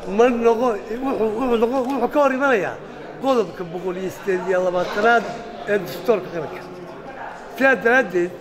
ma noqo wuxuu wuxuu noqo wuxuu ka hor imanayaa qodobka boqol iyo sideed iyo labaatanaad ee dastuurka qaranka sidaa daraaddeed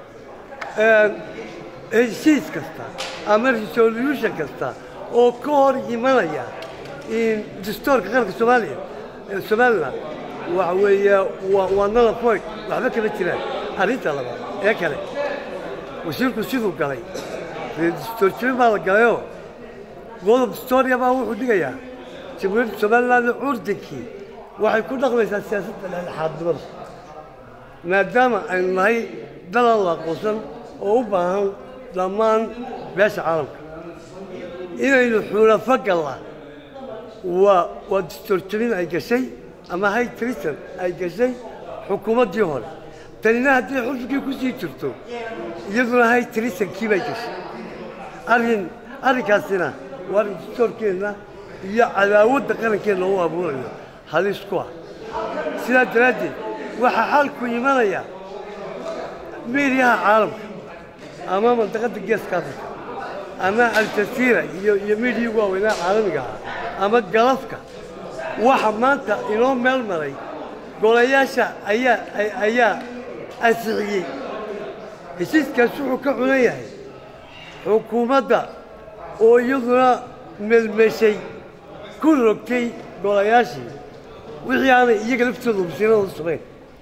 heshiis kasta ama resolution kasta oo ka hor imanaya dastuurka qaranka soomaaliya somaliland waxa weeye waa waa nala point waxba kama jiraan arrinta labaad ee kale wasiirku siduu galay dastuurjibin baa la galayoo qodob dastuuriya baa wuxuu dhigayaa jamhuuriyadda somaliland curdinkii waxay ku dhaqmaysaa siyaasadda dhexdhexaadnimada maadaama aynu nahay dalan la aqoonsan oo u baahan dhammaan beesha caalamka inaynu xulafo gallaa waa waa dastuurjabin ay gashay ama hay trisan ay gashay xukuumaddii hore tanina haddii xulfigii ku sii jirto iyaduna hay trisankii bay gashay arrin arrinkaasina waa arrin dastuurkeenna iyo cadaawadda qarankeenna u abuurayo halis ku ah sidaa daraaddeed waxaa xalku imanaya meeriyaha caalamka ama mandaqadda geeska afrika ama aljasiira iyo iyo meediyii waaweynaa caalamiga ah ama galafka waxa maanta inoo meel maray golayaasha ayaa ayaa ansixiyey heshiiskaas wuxuu ka cunan yahay xukuumadda oo iyaduna melmeshay ku rogtay golayaashii wixii aanay iyaga laftooda wasiiradooda samayn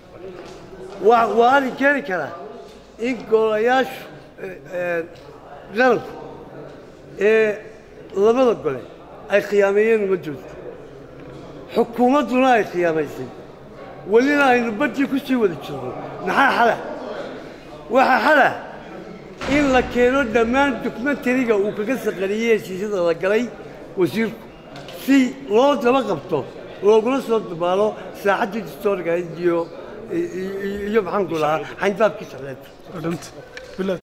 waa waa arrin keeni karaa in golayaashu qaranku ee labada gole ay khiyaameeyeen ummadooda xukuumadduna ay khiyaamaysay welina aynu badii ku sii wada jirno maxaa xala waxaa xala in la keeno dhammaan dokumentariga uu kaga saqariyey heshiisyada la galay wasiirku si loo daba qabto loogula soo dabaalo saaxaddii dastooriga iyo iyo maxaanku lahaa xayndaabkii socdeed